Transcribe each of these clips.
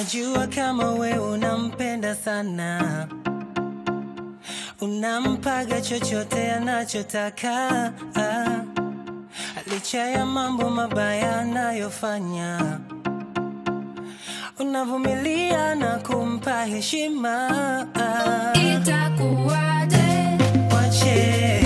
najua kama we unampenda sana unampaga chochote anachotaka ah. licha ya mambo mabaya anayofanya unavumilia na kumpa heshima ah. Itakuwaje? Wache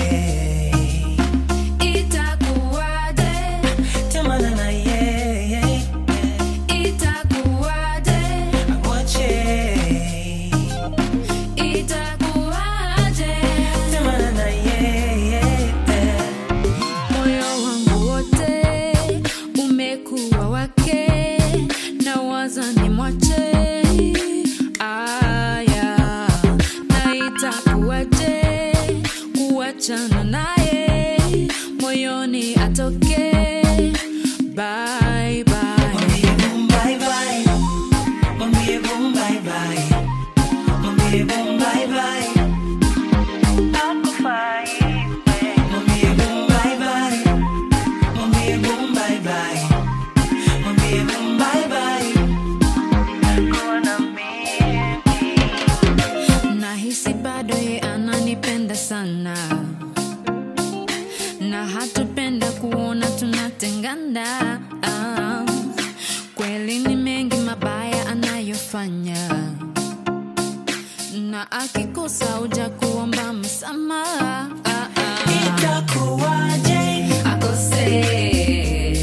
Itakuwaje? tamana na yeye Itakuwaje? Wache Itakuwaje? tamana na yeye Moyo wangu wote umekuwa wake, na waza ni mwache. Aya, na itakuwaje kuachana naye, moyoni atoke. Bye bye. Mwambie boom bye bye Mwambie boom bye bye Mwambie boom bye bye Hakufai Mwambie boom bye bye Mwambie boom bye bye Mwambie boom bye bye Kuwa na mimi Nahisi bado ye ananipenda sana na hatupenda kuona tunatengana. Ah, kweli ni mengi mabaya anayofanya, na akikosa uja kuomba msamaha. Ah, ah. Itakuwaje Akose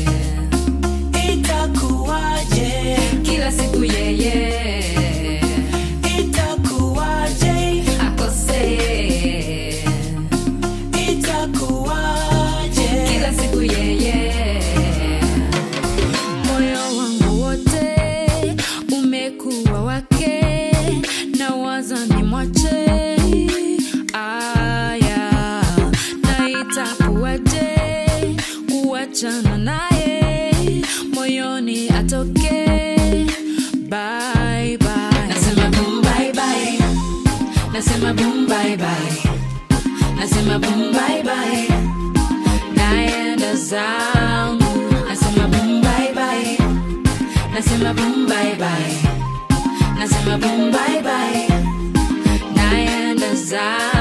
Itakuwaje kila siku yeye Itakuwaje akose Itakuwaje kila siku yeye. Moyo wangu wote umekuwa wake, na waza ni mwache. Aya, na itakuwaje kuachana naye, moyoni atoke. Bye bye, nasema boom bye bye, nasema boom bye bye, nasema boom bye bye naenda zangu nasema boom bye bye nasema boom bye bye nasema boom bye bye naenda zangu